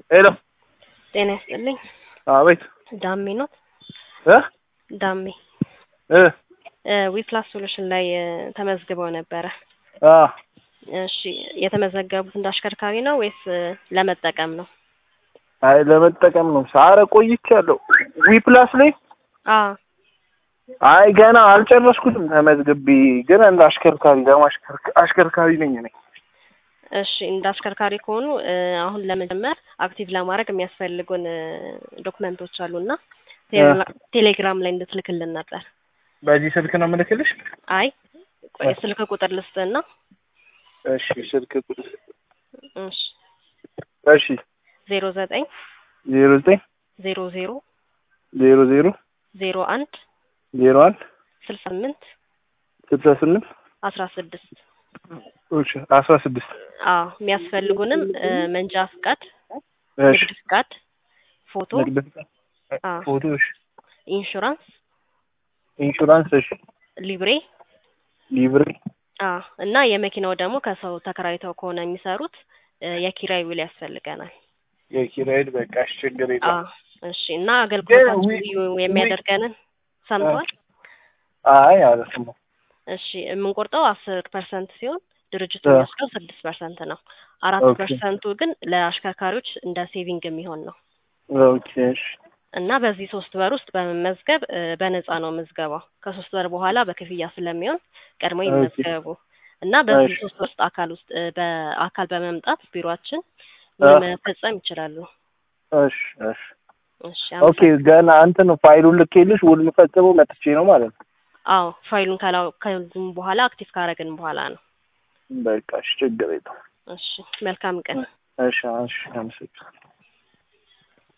ሄሎ ጤና ይስጥልኝ። አቤት ዳሜ ኖት? እ ዳሜ እ ዊፕላስ ሶሉሽን ላይ እ ተመዝግበው ነበረ። አ እሺ የተመዘገቡት እንደ አሽከርካሪ ነው ወይስ እ ለመጠቀም ነው? አይ ለመጠቀም ነው። ሳረ ቆይቻለሁ። ዊ ፕላስ ላይ አ አይ ገና አልጨረስኩትም ተመዝግቤ፣ ግን እንደ አሽከርካሪ ለማሽከርካ- አሽከርካሪ ነኝ እኔ። እሺ እንደ አሽከርካሪ ከሆኑ እ አሁን ለመጀመር አክቲቭ ለማድረግ የሚያስፈልጉን እ ዶክመንቶች አሉና ቴሌ- ቴሌግራም ላይ እንድትልክልን ነበር። በዚህ ስልክ ነው የምልክልሽ? አይ ቆይ ስልክ ቁጥር ልስጥና እሺ ስልክ ቁጥር እሺ እሺ ዜሮ ዘጠኝ ዜሮ ዘጠኝ ዜሮ ዜሮ ዜሮ ዜሮ ዜሮ አንድ ዜሮ አንድ ስልሳ ስምንት ስልሳ ስምንት አስራ ስድስት እሺ አስራ ስድስት አዎ የሚያስፈልጉንም እ መንጃ ፍቃድ፣ እሺ ንግድ ፍቃድ፣ ፎቶ፣ ንግድ ፍቃድ፣ አ ፎቶ፣ እሺ ኢንሹራንስ፣ ኢንሹራንስ፣ እሺ ሊብሬ ሊብሬ፣ አ እና የመኪናው ደግሞ ከሰው ተከራይተው ከሆነ የሚሰሩት እ የኪራይ ውል ያስፈልገናል። የኪራይ በቃ እሺ ችግር አ የለም። እሺ እና አገልግሎታችን ዊ- ልዩ የሚያደርገንን ሰምተዋል? አይ አልሰማሁም። እሺ የምንቆርጠው አስር ፐርሰንት ሲሆን ድርጅቱ አ የሚወስደው ስድስት ፐርሰንት ነው። አራት ኦኬ ፐርሰንቱ ግን ለአሽከርካሪዎች እንደ ሴቪንግ የሚሆን ነው ኦኬ እሺ እና በዚህ ሶስት ወር ውስጥ በመመዝገብ እ በነፃ ነው ምዝገባው። ከሶስት ወር በኋላ በክፍያ ስለሚሆን ቀድሞ ኦኬ ይመዝገቡ እና በዚህ እሺ ሶስት ወር ውስጥ አካል ውስጥ እ በአካል በመምጣት ቢሮአችን አ ውል መፈጸም ይችላሉ። እሺ እሺ እሺ ኦኬ አመሰግናለሁ። ገና እንትን ፋይሉን ልኬልሽ ውል የምፈጽመው መጥቼ ነው ማለት ነው። አዎ ፋይሉን ካላው ከዙም በኋላ አክቲቭ ካረግን በኋላ ነው። በቃ እሺ ችግር የለውም። እሺ መልካም ቀን። እሺ እሺ አመሰግናለሁ።